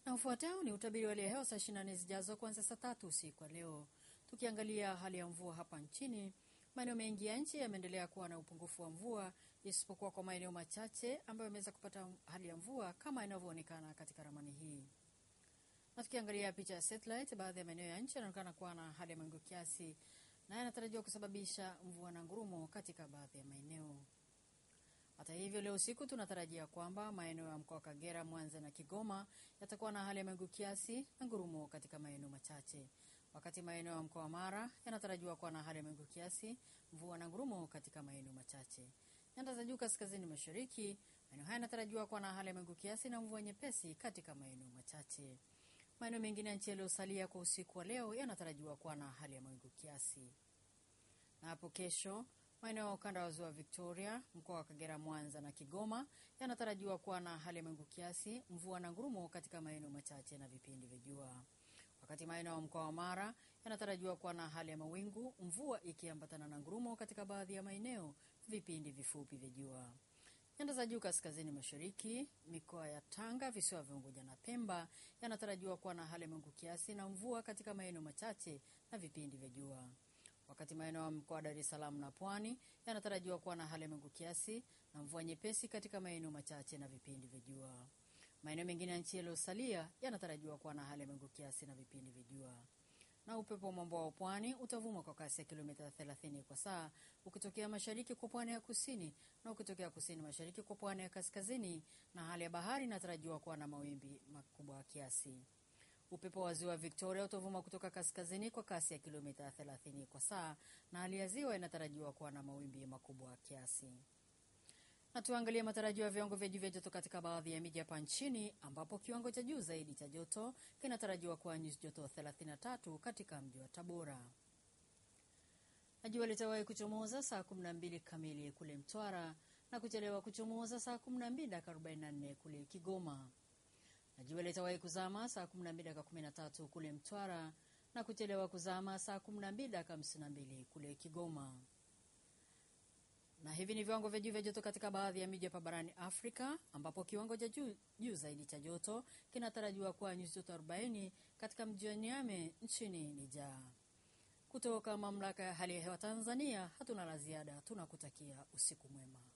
Na ufuatao ni utabiri wa hali ya hewa saa 24 zijazo kuanzia saa tatu usiku wa leo. Tukiangalia hali ya mvua hapa nchini, maeneo mengi ya nchi yameendelea kuwa na upungufu wa mvua isipokuwa kwa maeneo machache ambayo yameweza kupata hali ya mvua kama inavyoonekana katika ramani hii. Na tukiangalia picha ya satellite, baadhi ya maeneo ya nchi yanaonekana kuwa na hali ya mawingu kiasi na yanatarajiwa kusababisha mvua na ngurumo katika baadhi ya maeneo. Hata hivyo, leo usiku tunatarajia kwamba maeneo ya mkoa wa Kagera, Mwanza na Kigoma yatakuwa na hali ya mawingu kiasi na ngurumo katika maeneo machache, wakati maeneo ya mkoa wa Mara yanatarajiwa kuwa na hali ya mawingu kiasi, mvua na ngurumo katika maeneo machache. Nyanda za juu kaskazini mashariki, maeneo haya yanatarajiwa kuwa na hali ya mawingu kiasi na mvua nyepesi katika maeneo machache. Maeneo mengine ya nchi yaliyosalia kwa usiku wa leo yanatarajiwa kuwa na hali ya mawingu kiasi. Na hapo kesho maeneo ya ukanda wa ziwa Victoria, mkoa wa Kagera, Mwanza na Kigoma yanatarajiwa kuwa na hali ya mawingu kiasi, mvua na ngurumo katika maeneo machache na vipindi vya jua, wakati maeneo ya mkoa wa Mara yanatarajiwa kuwa na hali ya mawingu, mvua ikiambatana na ngurumo katika baadhi ya maeneo, vipindi vifupi vya jua. Nyanda za juu kaskazini mashariki, mikoa ya Tanga, visiwa vya Unguja na Pemba yanatarajiwa kuwa na hali ya mawingu kiasi na mvua katika maeneo machache na vipindi vya jua wakati maeneo ya mkoa wa Dar es Salaam na Pwani yanatarajiwa kuwa na hali ya mawingu kiasi na mvua nyepesi katika maeneo machache na vipindi vya jua. Maeneo mengine ya nchi yaliyosalia yanatarajiwa kuwa na hali ya mawingu kiasi na vipindi vya jua. Na upepo wa mwambao wa pwani utavuma kwa kasi ya kilomita 30 kwa saa ukitokea mashariki kwa pwani ya kusini na ukitokea kusini mashariki kwa pwani ya kaskazini, na hali ya bahari inatarajiwa kuwa na mawimbi makubwa kiasi. Upepo wa ziwa Victoria utavuma kutoka kaskazini kwa kasi ya kilomita 30 kwa saa na hali ya ziwa inatarajiwa kuwa na mawimbi makubwa kiasi. Na tuangalie matarajio ya viwango vya juu vya joto katika baadhi ya miji hapa nchini, ambapo kiwango cha juu zaidi cha joto kinatarajiwa kuwa nyuzi joto 33 katika mji wa Tabora. Na jua litawahi kuchomoza saa 12 kamili kule Mtwara na kuchelewa kuchomoza saa 12 dakika 44 kule Kigoma na jua litawahi kuzama saa 12 dakika 13 kule Mtwara na kuchelewa kuzama saa 12 dakika 52 kule Kigoma. Na hivi ni viwango vya juu vya joto katika baadhi ya miji hapa barani Afrika, ambapo kiwango cha juu juu zaidi cha joto kinatarajiwa kuwa nyuzi joto 40 katika mji wa Niamey nchini Niger. Kutoka mamlaka ya hali ya hewa Tanzania, hatuna la ziada, tunakutakia usiku mwema.